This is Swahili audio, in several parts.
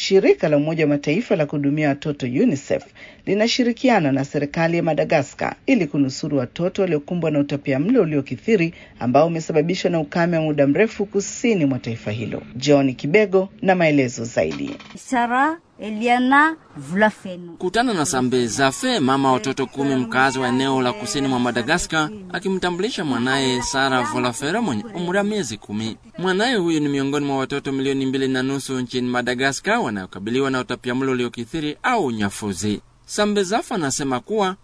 Shirika la Umoja wa Mataifa la kuhudumia watoto UNICEF linashirikiana na serikali ya Madagaskar ili kunusuru watoto waliokumbwa na utapiamlo uliokithiri ambao umesababishwa na ukame wa muda mrefu kusini mwa taifa hilo. John Kibego na maelezo zaidi. Sara Eliana Vlafeno. Kutana na Sambe Zafe, mama watoto kumi, mkazi wa eneo la kusini mwa Madagaskar, akimtambulisha mwanaye Sara Volafero mwenye umri wa miezi kumi. Mwanaye huyu ni miongoni mwa watoto milioni mbili na nusu nchini Madagaskar wanayokabiliwa na utapiamlo uliokithiri au unyafuzi. Sambe Zafe anasema kuwa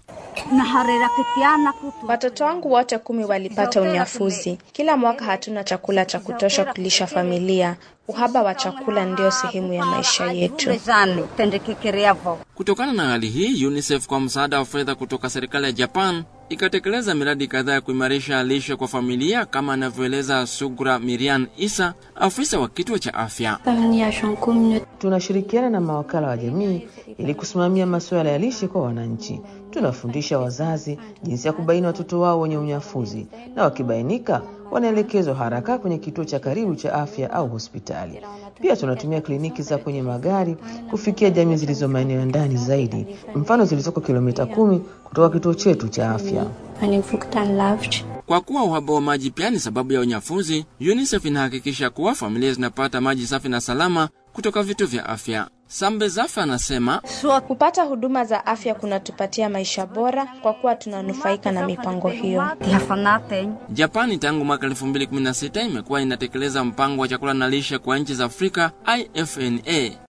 Watoto wangu wote kumi walipata unyafuzi. Kila mwaka hatuna chakula cha kutosha kulisha familia. Uhaba wa chakula ndio sehemu ya maisha yetu. Kutokana na hali hii, UNICEF kwa msaada wa fedha kutoka serikali ya Japan ikatekeleza miradi kadhaa ya kuimarisha lishe kwa familia, kama anavyoeleza Sugra Miriam Isa, afisa wa kituo cha afya. Tunashirikiana na mawakala wa jamii ili kusimamia masuala ya lishe kwa wananchi. Tunafundisha wazazi jinsi ya kubaini watoto wao wenye unyafuzi, na wakibainika wanaelekezwa haraka kwenye kituo cha karibu cha afya au hospitali. Pia tunatumia kliniki za kwenye magari kufikia jamii zilizo maeneo ya ndani zaidi, mfano zilizoko kilomita kumi kutoka kituo chetu cha afya. Kwa kuwa uhaba wa maji pia ni sababu ya unyafuzi, UNICEF inahakikisha kuwa familia zinapata maji safi na salama kutoka vituo vya afya. Sambe Zafe anasema Kupata huduma za afya kunatupatia maisha bora kwa kuwa tunanufaika na mipango hiyo. Japani tangu mwaka 2016 imekuwa inatekeleza mpango wa chakula na lishe kwa nchi za Afrika IFNA